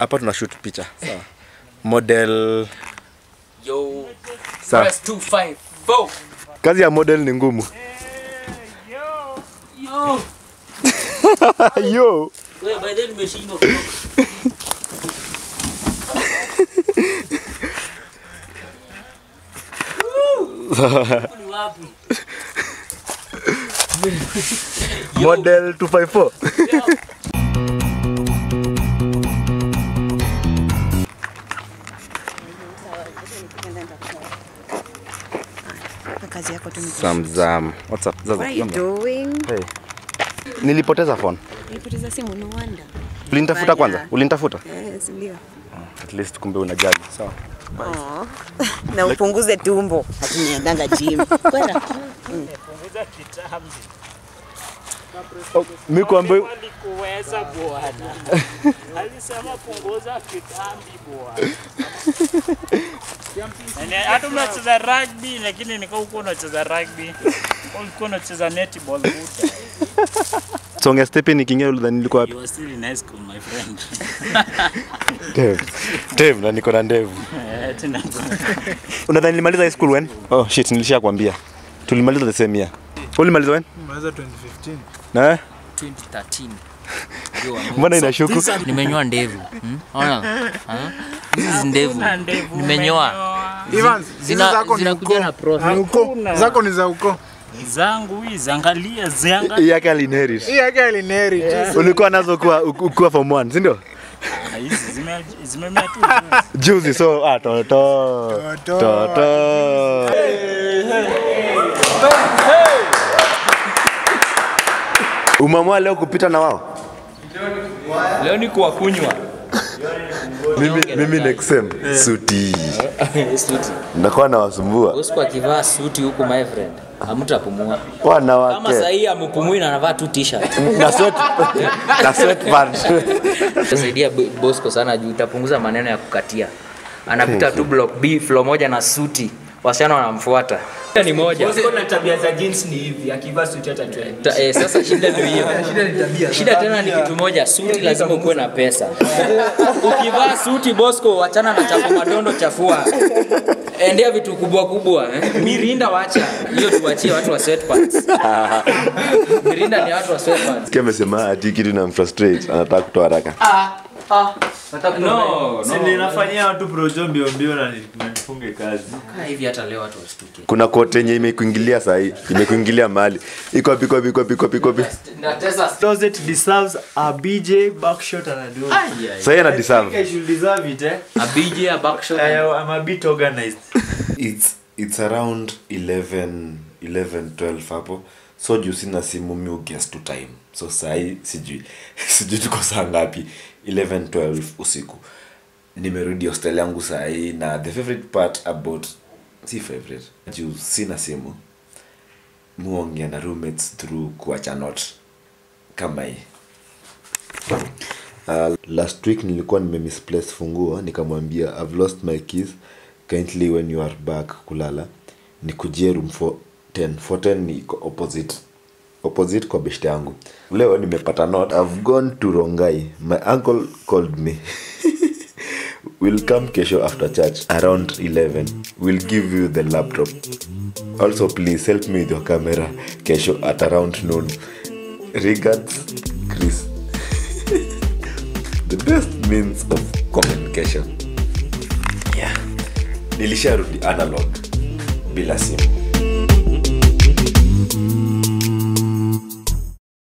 hapa tuna shoot picha sawa model Yo, sawa press 254. kazi ya model ni ngumu Yo. yo Wewe by then umeshindwa kutoka. Huku ni wapi? model 254 kazi yako tu ni Zamzam. What's up? Zaza, What are you jambo. doing? Hey. Nilipoteza phone. Nilipoteza simu no wonder. Ulinitafuta Baya. kwanza? Ulinitafuta? Yes, ndio. At least kumbe unajali. Sawa. Oh. Na upunguze tumbo. Hatuniendanga gym. Kwenda. Oh, mimi kuambia Alikuweza bwana, alisema punguza kitambi bwana. Yaani, Hata unacheza rugby lakini nika huko unacheza rugby, ulikuwa unacheza netball buta. songe stepi nikiingia ulidhani nilikuwa wapi? You are still in high school my friend. Dev. Dev na niko na ndevu. Eh, tena Unadhani nilimaliza high school when? Oh shit, nilishakwambia. Tulimaliza the same year. Ulimaliza when? Maliza 2015. Na? 2013. Yo, I'm- Mbona inashuku? Nimenyoa ndevu. Hmm? Ona. Ha? Hizi ndevu. Una ndevu Nimenyoa. Evans, hizi Zina zako ni zinakuja uko. na process. Ni uko. Zako ni za uko. zangu hizi, angalia zianga Hii yake alinherit. Hii yake alineri. Ulikuwa nazo kuwa ukiwa form 1, si ndio? hizi zime- zimemea tu Juzi so ah toto. Toto. Toto. Umeamua leo kupita na wao? Leo ni kwa kunywa. Mimi mimi next sem suti. Suti. Ndakuwa nawasumbua. Usiku akivaa suti huku my friend. Hamtapumua. Kama Wanawake. sahii amepumui na anavaa tu t-shirt. Na sweat na sweatpants. Saidia Bosco sana juu itapunguza maneno ya kukatia. Anapita tu block B floor moja na suti. Wasichana wanamfuata. Shida ni moja. na tabia za jeans ni hivi, akivaa suti hata trend. Ta, eh, sasa shida ndio hiyo. Shida tena ni kitu moja, suti lazima ukuwe na pesa. Ukivaa suti Bosco, wachana na chapo madondo chafua. Endea vitu kubwa kubwa eh. Mirinda wacha. Hiyo tuachie watu wa sweatpants. Mirinda ni watu wa sweatpants. Kia amesema ati kitu na frustrate, anataka kutoa haraka. No, Si ninafanyia watu projo mbio mbio na ni- na nifunge kazi. Kaa hivi hata leo watu wasituke. Kuna kote yenye imekuingilia saa hii, imekuingilia mahali. Iko wapi, iko wapi, iko wapi, iko wapi, iko wapi? Natesa Closet deserves a BJ backshot and a do. Saa hii ana I deserve. should deserve it, eh? a BJ a backshot. I, I'm a bit organized. It's it's around 11 11 12 hapo. So juu sina simu mi uguess to time. So saa hii sijui. sijui tuko saa ngapi. 11 12 usiku. Nimerudi hostel yangu saa hii na the favorite part about si favorite. Juu sina simu. Muongea na roommates through kuacha note kama hii. Uh, last week nilikuwa nimemisplace funguo nikamwambia I've lost my keys kindly when you are back kulala nikujie room 410 410 ni iko opposite opposite kwa beshte yangu leo nimepata note I've gone to Rongai my uncle called me we'll come kesho after church around 11 we'll give you the laptop also please help me with your camera kesho at around noon regards Chris the best means of communication yeah nilisharudi analog bila simu